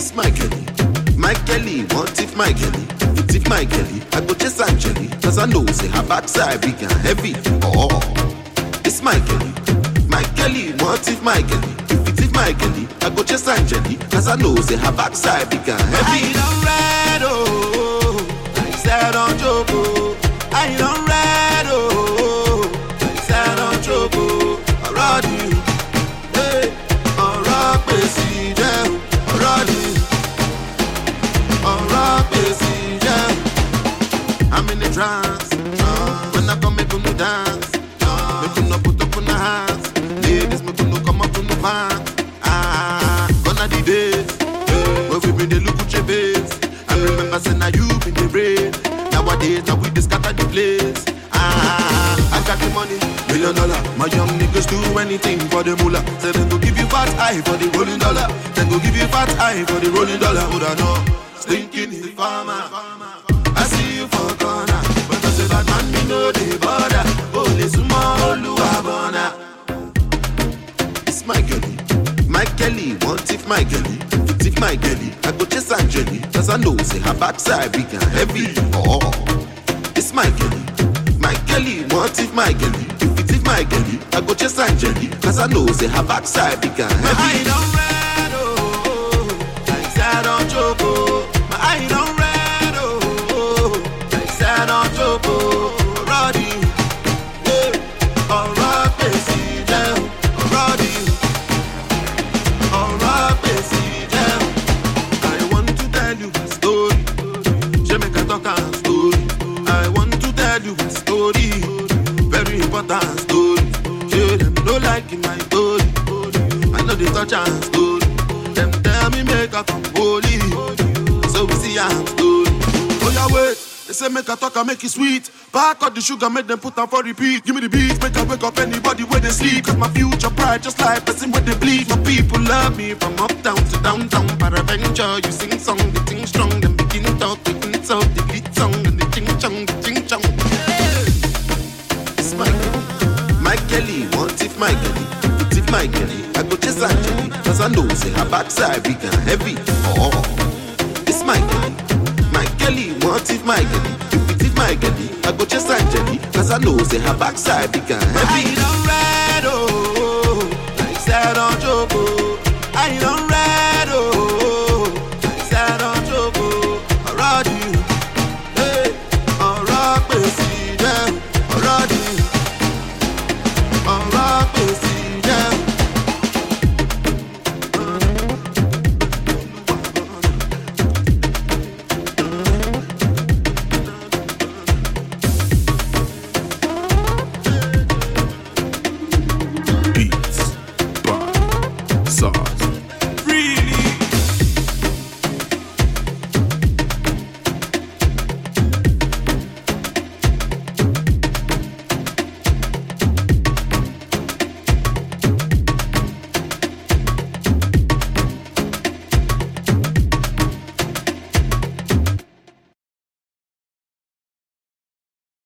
It's my Kelly. My Kelly, want it, my Kelly. It it, my Kelly. I go chase Angeli. Cause I know, say her backside big and heavy. Oh, it's my Kelly. My Kelly, want it, my Kelly. If it is my Kelly, I go chase Angeli. Cause I know, say her backside big and heavy. I don't red, oh. I said on joke, oh. I don't red, oh. I said on joke, oh. Already. Hey, ọ̀rọ̀ pèsè jẹ́ ọ̀rọ̀ ni ọ̀rọ̀ pèsè jẹ́. I'm in a trance. When I come, make you dance. Make you no put up on the hands. Ladies, make you no come up on the pants. Ah, gonna the days. When we been the look at your face. I remember saying now you been the brain. Nowadays, now we just scatter the place. Ah, I got the money, million dollar. My young niggas do anything for the moolah. Say them go give you fat eye for the rolling dollar. Then go give you fat eye for the rolling dollar. Would I know? Stinking the farmer. I see you for corner. But I say that man, me know the border. Holy small Luabona. It's my girlie. My Kelly, want it, my girlie. It it, my girlie. I go chase Angeli. Cause I know, say her backside big and heavy. Oh, it's my girlie. My Kelly, want it, my girlie. If it is my girlie, I go chase Angeli. Cause I know, say her backside big and heavy. My eye don't red, oh. Like sad on choco. My eye don't red, oh. Like sad on choco. Roddy. Yeah. Alright, Bessie, yeah. Roddy. Alright, Bessie, yeah. I want to tell you a story. Je make a talk a story. I want to tell you a story. Very important story. Show them no like in my story. I know they touch and story. Them tell me make a come holy. So we see I'm story. Oh yeah, wait. They say make a talk and make it sweet. Back up the sugar, make them put on for repeat. Give me the beat, make I wake up anybody where they sleep. Cause my future bright, just like person where they bleed. My people love me from uptown to downtown. Paraventure, you sing song, the ting strong. Then begin talk, the insult, the lead song, and the ching chong, the ching chong. It's my Kelly. My Kelly, want it, my Kelly. It it, my Kelly. I go chase Angeli. Cause I know, say her backside big and heavy. Oh, it's my Kelly. My Kelly, want it, my Kelly. If it is my Kelly, I go chase Angeli. Cause I know, say her backside big and heavy. I don't ride